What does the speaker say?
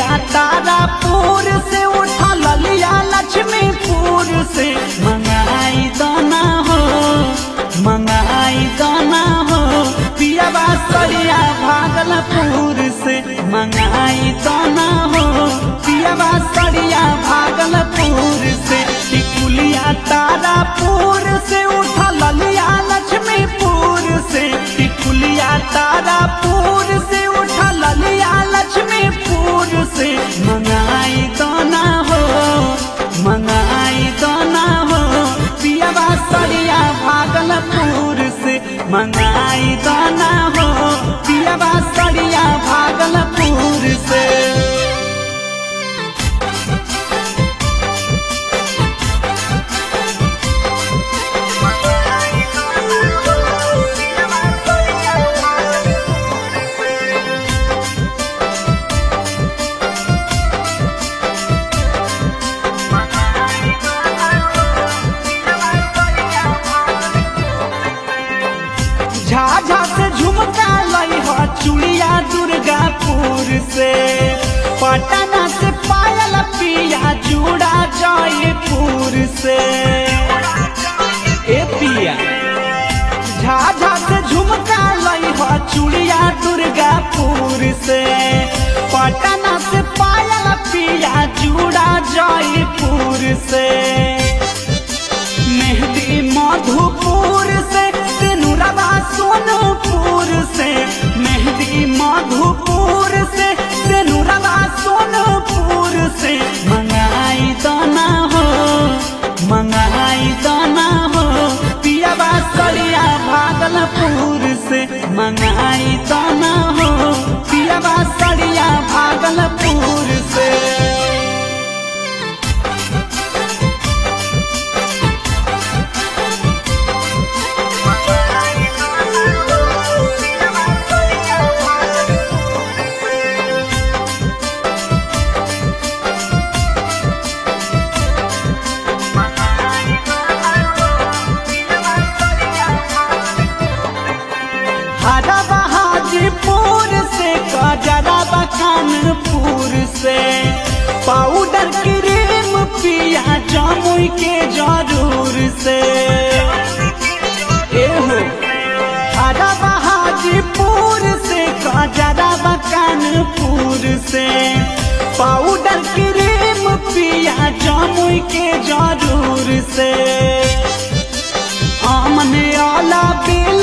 तारापुर से उठा ललिया लक्ष्मीपुर से मंगाई दाना हो मंगाई दाना हो पियावा सरिया भागलपुर से मंगाई दाना हो पियावा सरिया भागलपुर से टिकुलिया तारापुर से उठा ललिया लक्ष्मीपुर से टिकुलिया तारापुर से उठा ललिया लक्ष्मीपुर से मंगाई दाना हो मंगाई दाना हो पियावा सरिया भागलपुर से मंगाई दाना हो पियावा सरिया भागलपुर से झाझा से झुमका लई हो चुड़िया दुर्गापुर से पटना से पायल पिया चूड़ा जयपुर से ए पिया झाझा से झुमका लई हो चुड़िया दुर्गापुर से पटना से पायल पिया चूड़ा जयपुर से मेहदी मधुपुर से सिनुरवा सोनपुर से मेहदी मधुपुर से सिनुरवा सोनपुर से मंगाई दाना हो मंगाई दाना हो पियावा सरिया भागलपुर से मंगाई दाना हो पियावा सरिया भागलपुर से हरा बहादुरपुर से कजरा कानपुर से पाउडर क्रीम पिया जामुई के जरूर से एहो हरा बहादुरपुर से कजरा कानपुर से पाउडर क्रीम पिया जामुई के जरूर से आमने आला बिल